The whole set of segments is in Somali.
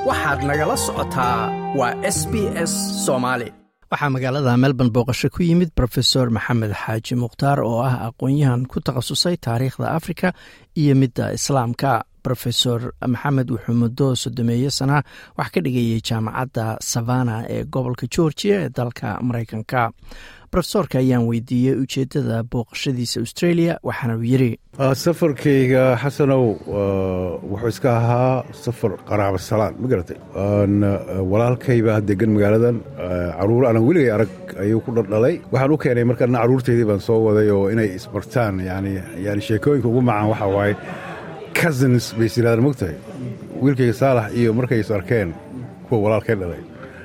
waxaad nagala socotaa waa s b s soomaali waxaa magaalada melbourne booqasho ku yimid rofesor maxamed xaaji mukhtaar oo ah aqoon-yahan ku takhasusay taariikhda afrika iyo midda islaamka rofesor maxamed wuxuu muddo sodomeeyo sana wax ka dhigayay jaamacadda savana ee gobolka georgia ee dalka mareykanka rofesorka ayaan weydiiyey ujeedada booqashadiisa australia waxaana uu yiri safarkayga xasanow wuxuu iska ahaa safar qaraabo salaan ma garatay walaalkaybaa degan magaaladan caruur aanan weligay arag ayuu ku dhaldhalay waxaan u keenay markaana caruurteydii baan soo waday oo inay isbartaan yani yani sheekooyinka ugu macaan waxaa waaye cousins bay is yidhahdaan mogtahay wiilkayga saalax iyo markay is arkeen kuwa walaalkay dhalay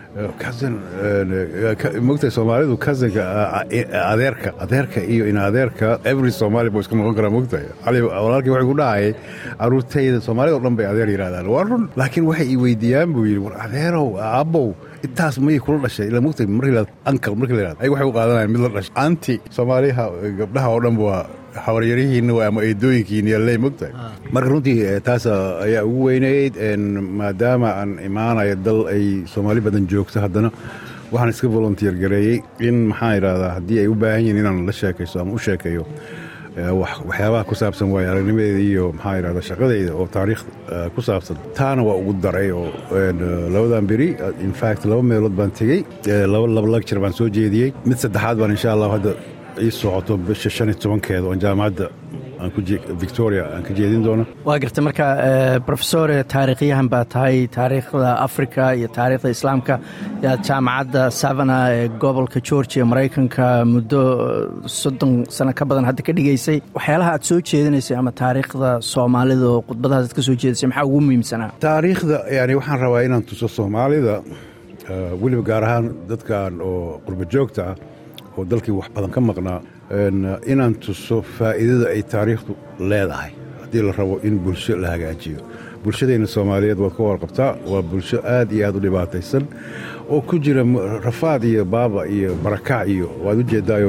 mogtahay soomaalidu cousinka adeerka adeerka iyo in adeerka every somaali buu iska noqon karaa mogtahay walaalkii waxay ku dhahayay caruurtayda soomaalida o dhan bay adeer yidhahdaan waa run laakiin waxay i weydiiyaan buu yidhi war adeerow aabbow intaas mayay kula dhashay ila mogtahay markii ankal markii la yidhahdo ay waxay u qaadanayaan mid la dhashay anti soomaaliha gabdhaha oo dhan waa habaryarihiinna ama eedooyinkiina yalley mogtahay marka runtii taas ayaa ugu weynayd maadaama aan imaanayo dal ay soomaali badan joogto haddana waxaan iska volunteer gareeyey in maxaan idhahdaa haddii ay u baahan yihiin inaan la sheekayso ama u sheekayo waxyaabaha ku saabsan waayo aragnimadeeda iyo maxaa idhahda shaqadeyda oo taariikh ku saabsan taana waa ugu daray oo labadan beri infact laba meelood baan tegey laba laba lecture baan soo jeediyey mid saddexaad baan insha allah hadda ii socoto bisha shan iyo tobankeeda oon jaamacadda victoria aan ka jeedin doono waa garta marka rofesor taariikhyahan baa tahay taariikhda africa iyo taariikhda islaamka yaad jaamacadda savana ee gobolka georgia maraykanka muddo soddon sano ka badan hadda ka dhigaysay waxyaalaha aad soo jeedinaysay ama taariikhda soomaalida oo khudbadahaas aad ka soo jeedisay maxaa ugu muhiimsanaa taariikhda yani waxaan rabaa inaan tuso soomaalida weliba gaar ahaan dadkan oo qurba joogta ah oo dalkii wax badan ka maqnaa inaan tuso faa'iidada ay taariikhdu leedahay haddii la rabo in bulsho la hagaajiyo bulshadeenna soomaaliyeed waad ka warqabtaa waa bulsho aad iyo aad u dhibaataysan oo ku jira rafaad iyo baaba iyo barakac iyo waad u jeeddaayo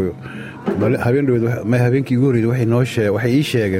habeenkii ugu horreysay waxay ii sheegeen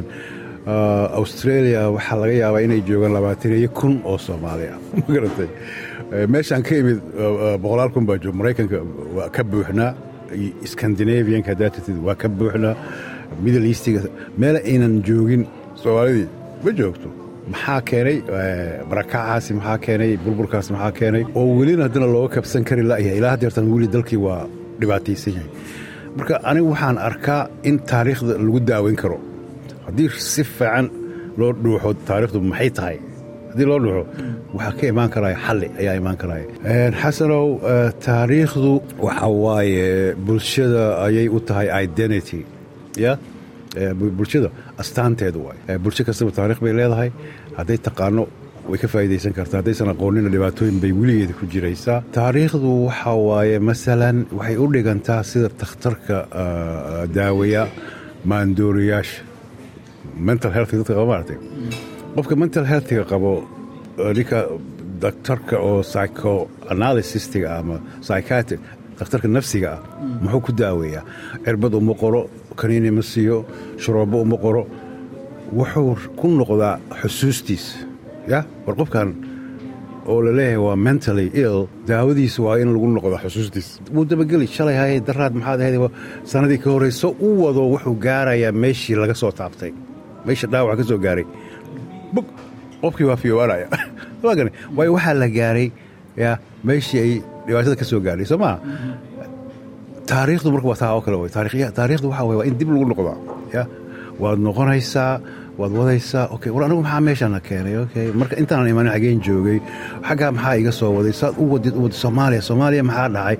australia waxaa laga yaabaa inay joogaan labaataniyo kun oo soomaali ah ma garatay meeshaan ka imid boqolaal kun baa joog maraykanka waa ka buuxnaa scandinavianka haddaad tirtid waa ka buuxnaa middle eastiga meel aynan joogin soomaalidii ma joogto maxaa keenay barakacaasi maxaa keenay burburkaas maxaa keenay oo welina haddana looga kabsan kari la'yahay ilaa haddeertan weli dalkii waa dhibaataysan yahay marka anigu waxaan arkaa in taariikhda lagu daaweyn karo haddii si fiican loo dhuuxo taariikhdu maxay tahay haddii loo dhuuxo waxaa ka imaan karaya xalli ayaa imaan karaya xasanow taariikhdu waxa waaye bulshada ayay u tahay identity ya bulshada astaanteedu waay bulsho kastaba taarikh bay leedahay hadday taqaano way ka faa'iidaysan kartaa haddaysan aqoonina dhibaatooyin bay weligeeda ku jiraysaa taariikhdu waxa waaye masalan waxay u dhigantaa sida takhtarka daaweya maandooriyaasha mental health dadka qaba maaragtay qofka mental healthga qabo ninka daktarka oo psychoanalysistiga ama psychiatric dakhtarka nafsiga ah muxuu ku daaweeyaa cirbad uma qoro kaniini ma siiyo shuroobbo uma qoro wuxuu ku noqdaa xusuustiisa ya war qofkan oo la leeyahay waa mentally ill daawadiisa waa in lagu noqdaa xusuustiisa wuu dabageli shalay hayay daraad maxaad ahayd sanadii ka horrayso u wado wuxuu gaarayaa meeshii laga soo taabtay meesha dhaawaca ka soo gaaray bug qofkii waa fiyowaanaya waayo waxaa la gaaray ya meeshii ay dhibaatada ka soo gaadhay soo maa taariikhdu marka waa taa oo kale wey taariikhdu waxa wey waa in dib lagu noqdaa ya waad noqonaysaa waad wadaysaa okay war anigu maxaa meeshaana keenay okay marka intaanan imanin xageen joogay xaggaa maxaa iga soo waday saad u wadid u wadid soomaaliya soomaaliya maxaa dhacay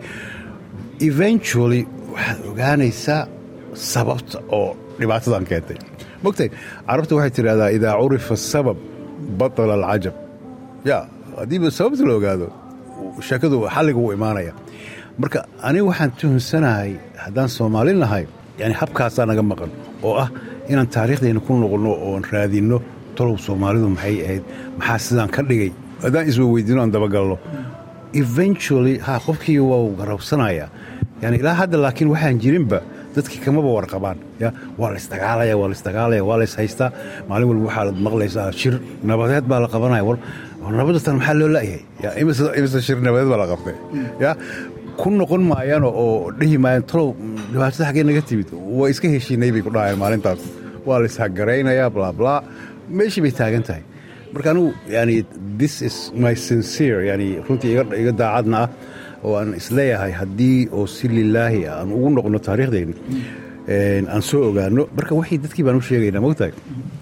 eventually waxaad ogaanaysaa sababta oo dhibaatadan keentay mogtay carabta waxay tidhahdaa idaa curifa sabab batala alcajab ya haddiiba sababta la ogaado sheekadu xalliga wuu imaanaya marka aniga waxaan tuhunsanahay haddaan soomaali nahay yani habkaasaa naga maqan oo ah inaan taariikhdeenna ku noqonno oon raadinno tolow soomaalidu maxay ahayd maxaa sidaan ka dhigay haddaan iswaweydiino aan dabagalno eventually ha qofkii waa garabsanaya yani ilaa hadda laakiin waxaan jirinba dadkii kamaba warqabaan ya waa laysdagaalaya waa laysdagaalaya waa lays haystaa maalin walba waxaad maqlaysaa shir nabadeed baa la qabanaya war nabadatan maxaa loo la'yahay imise shir nabadeed baa la qabtay ya ku noqon maayaan oo dhihi maayaan talow dhibaatada xaggee naga timid waa iska heshiinay bay ku dhahayaan maalintaas waa la ishaggaraynayaa blaablaa meeshii bay taagan tahay marka anigu yani this is my sincere yani runtii iga daacadna ah oo aan isleeyahay haddii oo si lilaahi aan ugu noqno taariikhdeenni aan soo ogaano marka waxay dadkii baan u sheegaynaa mogtahay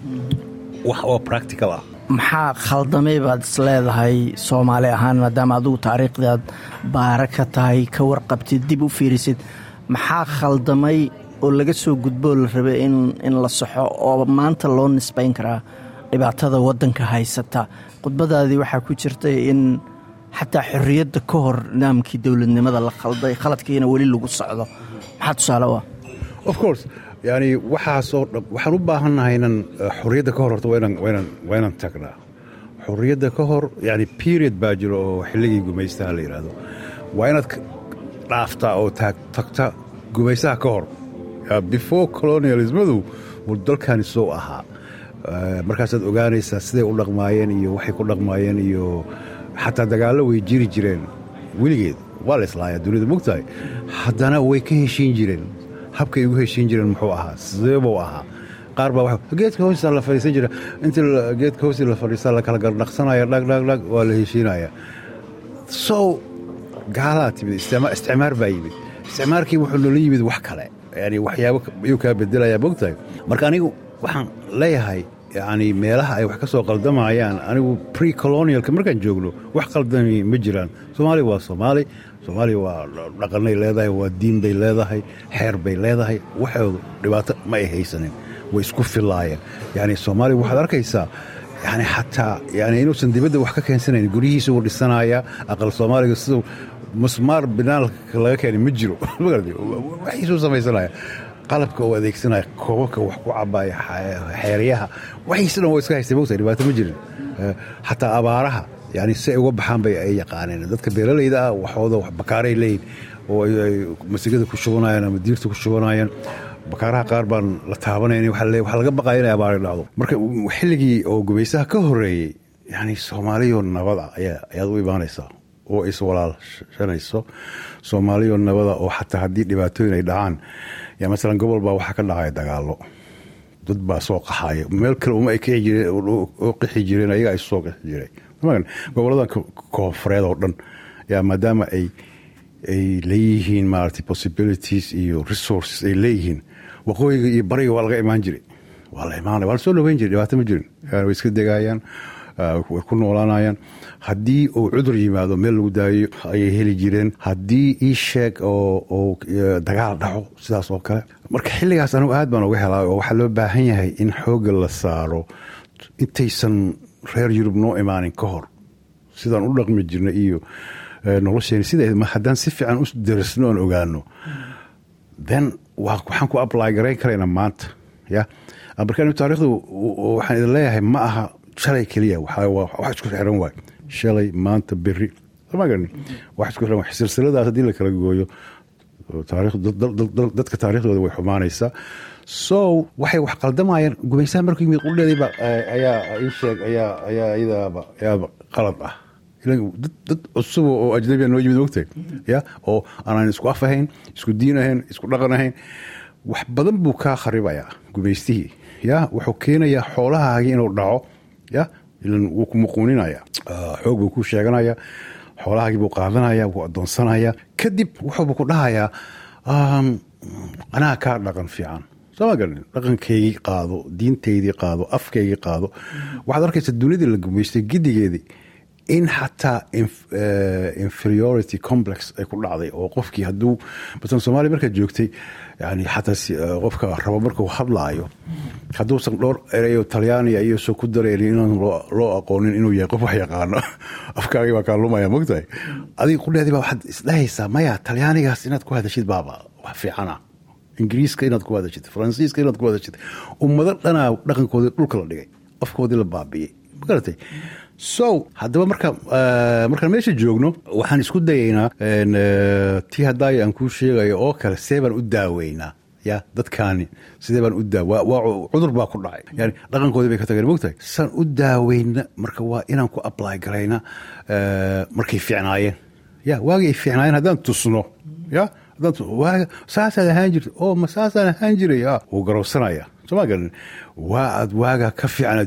wax oo practical ah maxaa khaldamay baad is leedahay soomaali ahaan maadaama adugu taariikhdaad baara ka tahay ka warqabtid dib u fiirisid maxaa khaldamay oo laga soo gudboo la rabay in la saxo oo maanta loo nisbayn karaa dhibaatada waddanka haysata khudbadaadii waxaa ku jirtay in xataa xorriyadda ka hor nidaamkii dowladnimada la khalday khaladkiina weli lagu socdo maxaa tusaale u ah of course yani waxaasoo dhan waxaan u baahannahay inan xorriyadda ka hor horta waa inaan tagnaa xorriyadda ka hor yani period baa jiro oo xilligii gumaystaha la yidhaahdo waa inaad dhaaftaa oo tagta gumaystaha ka hor before colonialismadu wuu dalkani soo ahaa markaasaad ogaanaysaa siday u dhaqmaayeen iyo waxay ku dhaqmaayeen iyo xataa dagaallo way jiri jireen weligeed waa la islaayaa dunida mogtahay haddana way ka heshiin jireen habkay ugu heshiin jireen muxuu ahaa sideebuu ahaa qaar baa geedka hoostiisa la fadhiisan jira intii geedka hoostiisa la fadhiistaa la kala gardhaqsanaya dhagdhagdhag waa la heshiinaya so gaalaa timid isticmaar baa yimid isticmaarkii wuxuu noola yimid wax kale yani waxyaabo ayuu kaa bedelayaa mogtahay marka anigu waxaan leeyahay yani meelaha ay wax ka soo qaldamayaan anigu pre colonialka markaan joogno wax qaldami ma jiraan soomaaliya waa soomaali soomaaliya waa dhaqanay leedahay waa diin bay leedahay xeer bay leedahay waxoodu dhibaato ma ay haysanin way isku filaayeen yani soomaaliya waxaad arkaysaa yani xataa yani inuusan dibadda wax ka keensanayn guryihiisa uu dhisanaya aqal soomaaliga siduu musmaar binaalka laga keenay ma jiro waxiisuu samaysanaya qalabka uu adeegsanaya koobabka wax ku cabaya xeeryaha waxiisa dhan waa iska haystay mogtahay dhibaato ma jirin xataa abaaraha yani si ay uga baxaan bay ay yaqaaneen dadka beeralayda ah waxooda bakaaray leeyihin oo ay masigada ku shubanayaan ama diirta ku shubanayaan bakaaraha qaar baan la taabanayn waxaa laga baqaya inay abaari dhacdo marka xilligii oo gumaysaha ka horeeyey yani soomaaliyoo nabada ayaad u imaanaysaa oo iswalaashanayso soomaaliyoo nabada oo xataa haddii dhibaatooyin ay dhacaan ya masalan gobol baa waxaa ka dhacaya dagaalo dad baa soo qaxaya meel kale uma ay oo qixi jireen ayagaa isu soo qixi jiray goboladan koonfureed oo dhan yaa maadaama ay ay leeyihiin maarata possibilities iyo resources ay leeyihiin waqooyiga iyo bariga waa laga imaan jiray waa la imaanaya waa la soo dhaweyn jiray dhibaato ma jirin way iska degaayaan way ku noolaanayaan haddii uu cudur yimaado meel lagu daayo ayay heli jireen haddii ii sheeg oo dagaal dhaco sidaas oo kale marka xilligaas anigu aad baan uga helaa oo waxaa loo baahan yahay in xoogga la saaro intaysan reer yurub noo imaanin ka hor sidaan u dhaqmi jirna iyo nolosheeni sida haddaan si fiican u darisno oon ogaano then waxaan ku apply garayn karaynaa maanta ya marka taarikhdu waxaan idin leeyahay ma aha shalay keliya wax isku xiran waay shalay maanta beri magani wax isku xiran waay silsiladaas haddii la kala gooyo dadka taariikhdooda way xumaanaysaa so waxay wax qaldamayaan gumaysaha markuu yimid qudheediiba ayaa ii sheeg ayaa ayaa iyadaaba ayaaba qalad ah dad cusuba oo ajnabiya noo yimid mogtahay ya oo aanan isku af ahayn isku diin ahayn isku dhaqan ahayn wax badan buu kaa kharibayaa gumaystihii ya wuxuu keenayaa xoolahaagii inuu dhaco ya ilan wuu ku muquuninaya xoog buu ku sheeganaya xoolahaagii buu qaadanaya wuu adoonsanaya kadib wuxuubu ku dhahayaa anaa kaa dhaqan fiican soo ma garanin dhaqankaygii qaado diintaydii qaado afkaygii qaado waxaad arkaysa dunidii la gumaystay gidigeedii in xataa inferiority complex ay ku dhacday oo qofkii hadduu masalan soomaaliya markaad joogtay yani xataa qofka rabo markuu hadlaayo hadduusan dhowr erayo talyaaniya iyo soo ku dareynin inaan loo aqoonin inuu yahay qof wax yaqaano afkaagii baa kaa lumaya mogtahay adiga qudheedii baa waxaad isdhahaysaa maya talyaanigaas inaad ku hadashid baaba wax fiicana ingiriiska inaad ku hadashid faransiiska inaad ku hadashid ummado dhanaa dhaqankoodii dhulka la dhigay afkoodii la baabi'iyey magaratay so haddaba marka markaan meesha joogno waxaan isku dayaynaa tii haddaaya aan kuu sheegayo oo kale see baan u daaweynaa ya dadkaani sidee baan u daa waa cudur baa ku dhacay yani dhaqankoodii bay ka tageen mogtahay saan u daaweyna marka waa inaan ku apply garayna markay fiicnaayeen ya waagii ay fiicnaayeen haddaan tusno ya waaga saasaad ahaan jirta oo ma saasaan ahaan jiray wuu garowsanaya soma garan waa aad waaga ka fiican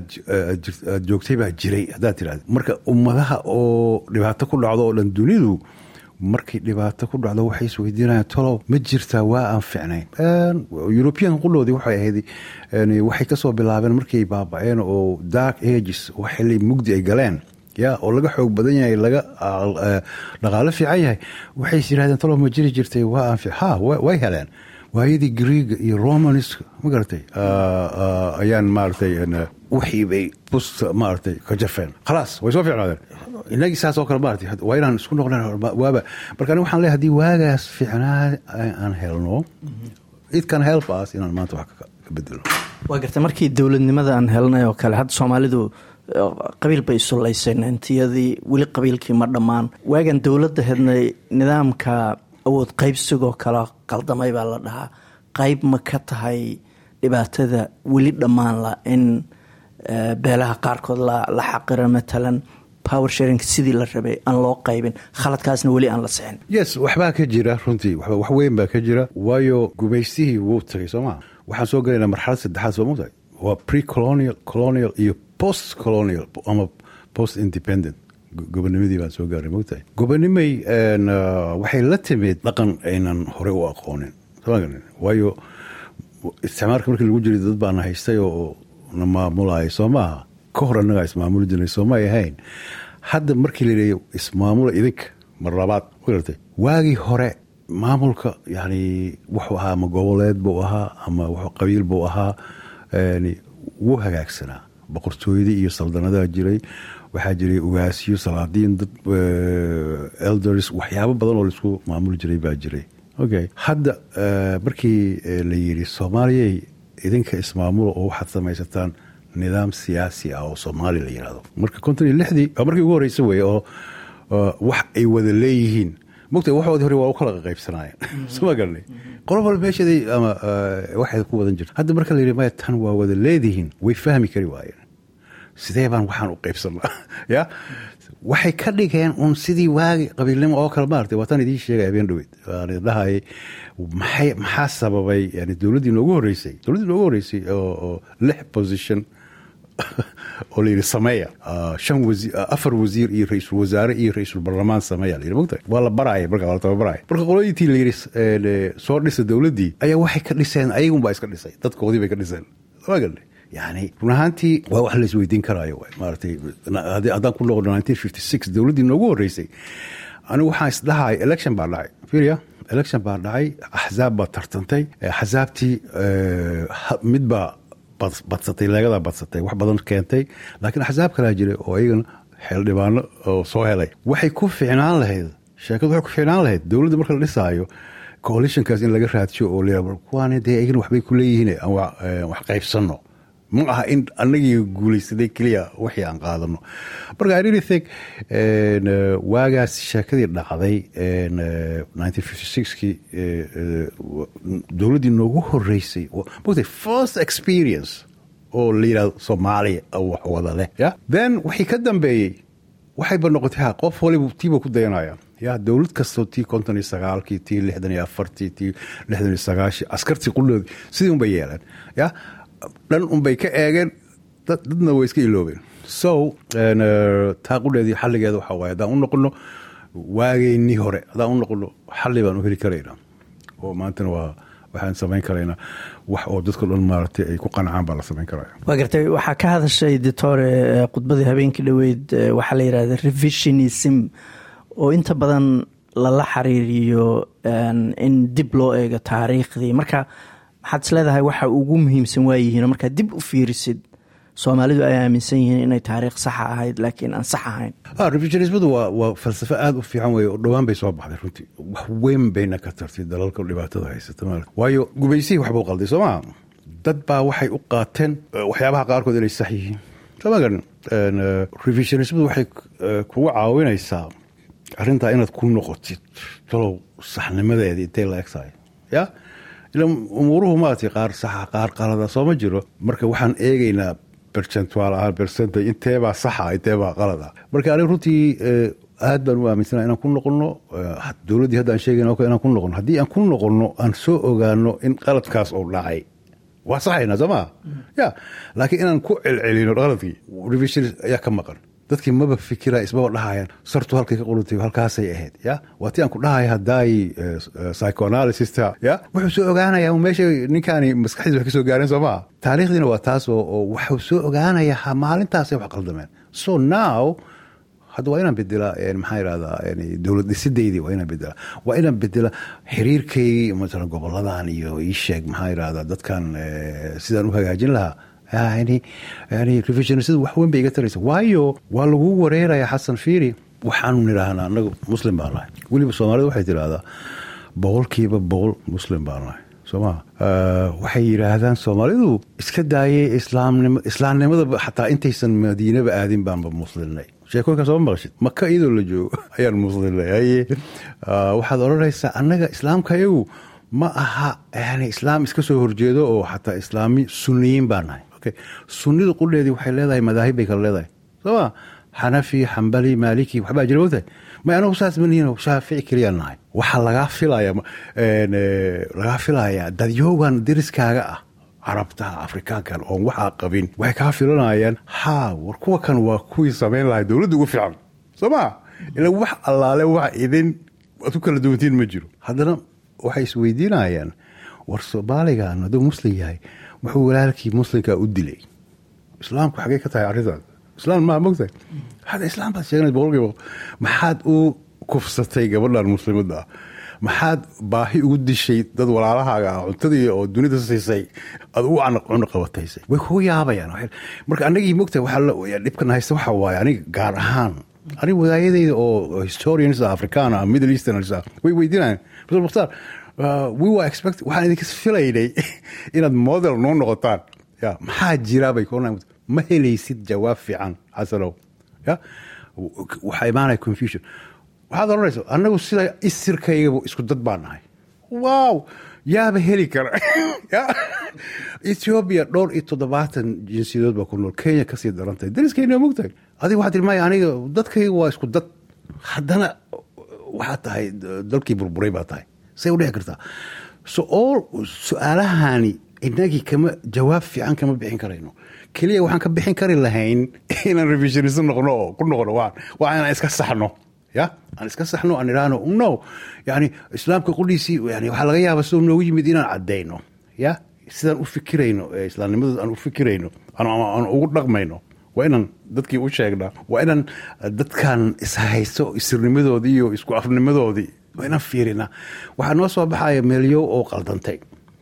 aad joogtay baa jiray haddaad tirahda marka ummadaha oo dhibaato ku dhacdo oo dhan dunidu markay dhibaato ku dhacdo waxay isweydiinayaan tolow ma jirtaa waa aan ficnayn european qudhoodii waxay ahayd waxay ka soo bilaabeen markay baabaceen oo dark ages oo xili mugdi ay galeen ya oo laga xoog badan yahay laga dhaqaalo fiican yahay waxay is yidhahdeen tolow ma jiri jirtay waa aan ha way heleen waayadii greega iyo romanska ma garatay ayaan maaratay wixii bay busta maaratay ka jafeen khalaas way soo fiicnaadeen inagii saas oo kale maarata waa inaan isku noqnaan waaba marka aniga waxaan leeyahay hadii waagaas fiicnaa aan helno it can help us inaan maanta wax ka bedelo waa gartay markii dowladnimada aan helnay oo kale hadda soomaalidu qabiil bay isulayseen intiyadii weli qabiilkii ma dhammaan waagan dowladda hednay nidaamka awood qaybsigoo kale qaldamay baa la dhahaa qayb ma ka tahay dhibaatada weli dhammaan la in beelaha qaarkood la xaqiro matalan power sharing sidii la rabay aan loo qaybin khaladkaasna weli aan la sixin yes waxbaa ka jira runtii wax weyn baa ka jira waayo gumaystihii wuu tagay soo maa waxaan soo gelaynaa marxalad saddexaad soo mutahay waa pre colonial colonial iyo post colonial ama post independent gobonimadii baan soo gaaray mogtahay gobonimay waxay la timid dhaqan aynan horey u aqoonin waayo isticmaalka markii lagu jiray dad baana haystay oo na maamulaya soo maaha ka hor annagaa ismaamuli jirnay soomay ahayn hadda markii la leeya ismaamula idinka mar labaad magartay waagii hore maamulka yani wuxuu ahaa ama goboleed buu ahaa ama qabiil buu ahaa wuu hagaagsanaa boqortooyadii iyo saldanadaa jiray waxaa jiray ugaasiyo salaadiin dad elders waxyaabo badan oo laisku maamuli jiray baa jiray okay hadda markii la yidhi soomaaliyay idinka ismaamula oo waxaad samaysataan nidaam siyaasi ah oo soomaali la yidhahdo marka konton iyo lixdii waa markii ugu horreysa weeye oo wax ay wada leeyihiin mogta waxoodii hore waa u kala qaybsanaayeen soma garanay qolo walba meesheeday ama waxay ku wadan jirta hadda marka la yidhi maya tan waa wada leedihiin way fahmi kari waayeen sidee baan waxaan u qaybsanaa ya waxay ka dhigeen un sidii waagi qabiilnimo oo kale maartay waataan idiin sheegay habeen dhaweyd waan idhahayay maxay maxaa sababay yani dowladdii noogu horreysay dowladdii noogu horreysay oo lix position oo layidhi sameeya shan wasiir afar wasiir iyo ra-iisul wasaare iyo ra-iisul barlamaan sameeya layidhi mogtahay waa la baraaya marka waa la tababaraya marka qolooyintii la yidhi soo dhisa dowladdii ayaa waxay ka dhiseen ayagun baa iska dhisay dadkoodii bay ka dhiseen waa gadhay yani run ahaantii waa wax la isweydiin karaayo maaratay haddaan ku noqono nineteen fifty six dowladdii noogu horreysay anigu waxaan isdhahay election baa dhacay firia election baa dhacay axzaab baa tartantay axzaabtii mid baa badsatay leegadaa badsatay wax badan keentay laakiin axsaab kalaa jiray oo iyagana xeeldhibaano oo soo helay waxay ku ficnaan lahayd sheekadu waxay ku ficnaan lahayd dowladda marka la dhisaayo coalitionkaas in laga raadsiyo oo la kuwaan dee iyagana waxbay ku leeyihiin aan wax qaybsanno ma aha in anagii guulaysaday keliya wixii aan qaadano marka i really think waagaas sheekadii dhacday nineteen fifty sixkii dowladdii noogu horreysay mogtay first experience oo la yidhahdo soomaaliya wax wada leh ya then wixii ka dambeeyey waxayba noqotay ha qof waliba tiiba ku dayanaya ya dowlad kastoo tii konton iyo sagaalkii tii lixdan iyo afartii tii lixdan iyo sagaashii askartii qudhoodii sidii unbay yeeleen ya dhan unbay ka eegeen dadna way iska iloobeen so taa qudheedii xalligeeda waxaa waaye haddaan u noqono waageynii hore haddaan u noqono xalli baan u heli karaynaa oo maantana waa waxaan samayn karaynaa wax oo dadka dhan maaragtay ay ku qancaan baa la samayn karaya waa gartay waxaa ka hadashay ditore khudbadii habeenkii dhoweyd waxaa la yidhahda revisionism oo inta badan lala xiriiriyo in dib loo eego taariikhdii marka maxaad is leedahay waxa ugu muhiimsan waayihiin oo markaad dib u fiirisid soomaalidu ay aaminsan yihiin inay taariikh saxa ahayd laakiin aan sax ahayn revisionismadu waa waa falsafo aada u fiican wey oo dhowaan bay soo baxday runtii wax weyn bayna ka tartay dalalka dhibaatada haysata maal waayo gubaysihii waxbuu qalday soo maa dad baa waxay u qaateen waxyaabaha qaarkood inay sax yihiin soo ma garan revisionismadu waxay kugu caawinaysaa arrintaa inaad ku noqotid talow saxnimadeedii intay la egtahay ya ila umuuruhu maaragtay qaar saxa qaar qalada soo ma jiro marka waxaan eegaynaa bercentual ahaan percentage inteebaa saxa inteebaa qalada marka aniga runtii aad baan u aaminsana inaan ku noqono dowladdii hadda aan sheegayna inaan ku noqono haddii aan ku noqono aan soo ogaano in qaladkaas uu dhacay waa saxayna soo maa ya laakiin inaan ku celcelino qaladkii revision ayaa ka maqan dadkii maba fikira ismaba dhahayaan sartu halkay ka qulutay halkaasay ahayd ya waa ti aan ku dhahaya haddaay psychoanalysista ya wuxuu soo ogaanayaa meesha ninkaani maskaxdiis wax ka soo gaareen soo maa taariikhdiina waa taas oo wuxuu soo ogaanayaa maalintaasay wax qaldameen so now hadda waa inaan bedelaa maxaa irahdaa dowlad dhisidaydii waa inaan bedelaa waa inaan bedelaa xiriirkaygii masalan goboladan iyo ii sheeg maxaa irahdaa dadkan sidaan u hagaajin lahaa yani yani revisionisadu wax weyn bay iga taraysa waayo waa lagu wareeraya xasan fiiri waxaanu nidhaahnaa anagu muslim baan nahay weliba soomaalida waxay tidhaahdaa boqolkiiba boqol muslim baan nahay sooma waxay yidhaahdaan soomaalidu iska daayay islaamnimo islaamnimada xataa intaysan madiinaba aadin baanba muslimnay sheekooyinkaa sooma maqashid maka iyadoo la joogo ayaan muslimnay haye waxaad odhanaysaa annaga islaamka iyagu ma aha yani islaam iska soo horjeedo oo xataa islaami suniyiin baa nahay sunnidu qudheedii waxay leedahay madaahib bay kala leedahay sooma xanafi xambali maaliki waxbaa jira ogtahay may anagu saas manihin shaafici keliyaan nahay waxaa lagaa filaya lagaa filayaa dadyoogan deriskaaga ah carabta afrikaankan oon waxaa qabin waxay kaa filanayaan haa war kuwa kan waa kuwii samayn lahay dowladda ugu fiican soo ma ila wax allaale wax idin aad ku kala duwantiin ma jiro haddana waxay isweydiinayaan war soomaaligan hadduu muslim yahay wuxuu walaalkii muslimka u dilay islaamku xagey ka tahay arrintaas islaam maa mogtahay hadda islaam baad sheeganay boqolkiiba maxaad u kufsatay gabadhan muslimadda ah maxaad baahi ugu dishay dad walaalahaaga ah cuntadii oo dunida siisay aad ugu cuno qabataysay way kugu yaabayaan marka anagii mogtahay waxaa dhibkan haysta waxa waaye aniga gaar ahaan aniga wadaayadayda oo historians ah afrikaan ah middle easterners ah way weydiinayaan professor mukhtaar we were expect waxaan idinka filaynay inaad model noo noqotaan ya maxaa jira bay kuoran ma helaysid jawaab fiican xasanow ya waxaa imaanaya confusion waxaad odhanaysa annagu sida isirkaygaba isku dad baan nahay wow yaaba heli kara ethoobiya dhowr iyo toddobaatan jinsiyadood baa ku nool kenya kasii darantahay dariskeyna mogtahay adiga waxaa tii maya aniga dadkayga waa isku dad haddana waxaa tahay dalkii burburay baa tahay say u dhici kartaa so all su-aalahani inagii kama jawaab fiican kama bixin karayno keliya waxaan ka bixin kari lahayn inaan revisionist noqno oo ku noqono waa waa inaan iska saxno ya aan iska saxno aan idhaahno no yani islaamka qudhiisii yani waxaa laga yaaba sidoo noogu yimid inaan caddayno ya sidaan u fikirayno islaamnimada aan u fikirayno aan ugu dhaqmayno waa inaan dadkii u sheegnaa waa inaan dadkan ishaysto isirnimadoodii iyo isku afnimadoodii waa inaan fiirinaa waxaa noo soo baxaya meelyo oo qaldantay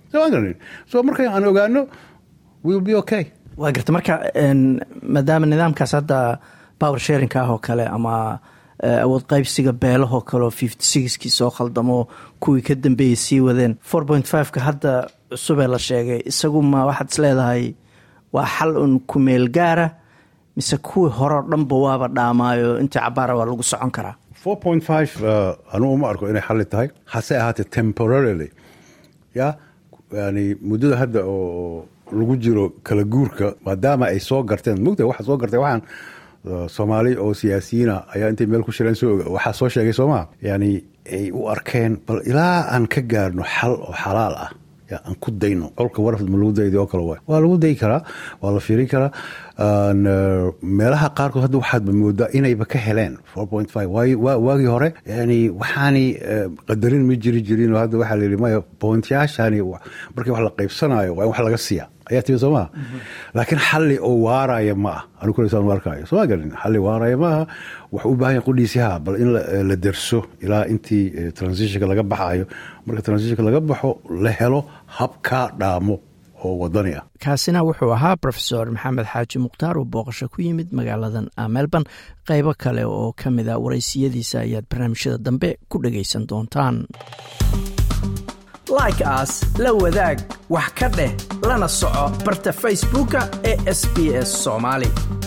so marka aan ogaano will be okay waa garta marka maadaama nidaamkaas hadda power sharinka ah oo kale ama awood qaybsiga beelahoo kaleoo fifty sixkii soo khaldamo kuwii ka dambeeyey sii wadeen four point fiveka hadda cusubee la sheegay isagu ma waxaad is leedahay waa xal un kumeel gaara mise kuwii horeo dhanba waaba dhaamaayo intii cabaara waa lagu socon karaa four point five anugu ma arko inay xalli tahay hase ahaatee temporarily ya yani muddada hadda oo lagu jiro kala guurka maadaama ay soo garteen mogta waxa soo gartay waxaan soomaali oo siyaasiyiina ayaa intay meel ku shireen soo waxaa soo sheegay soomaa yani ay u arkeen bal ilaa aan ka gaarno xal oo xalaal ah ya aan ku dayno colka warafd ma lagu daydi oo kale waay waa lagu dayi karaa waa la fiirin karaa meelaha qaarkood hadda waxaadba moodaa inayba ka heleen four point five waagii hore yani waxaani qadarin ma jiri jirin oo hadda waxaa la yidhi maya pointyaashani markii wax la qaybsanayo waa in wax laga siiya ayaa timi soo maha laakiin xalli oo waaraya ma ah anu kuleysaan arkaayo soo ma garin xalli waaraya ma aha wax u baahan yahay qudhiisi ha bal in la derso ilaa intii transitionka laga baxayo marka transitionka laga baxo la helo habkaa dhaamo oo wadani ah kaasina wuxuu ahaa rofesor maxamed xaaji mukhtaar oo booqasho ku yimid magaaladan melbourne qaybo kale oo ka mid a waraysiyadiisa ayaad barnaamijyada dambe ku dhagaysan doontaan like aas la wadaag wax ka dheh lana soco barta facebooka ee sb s soomaali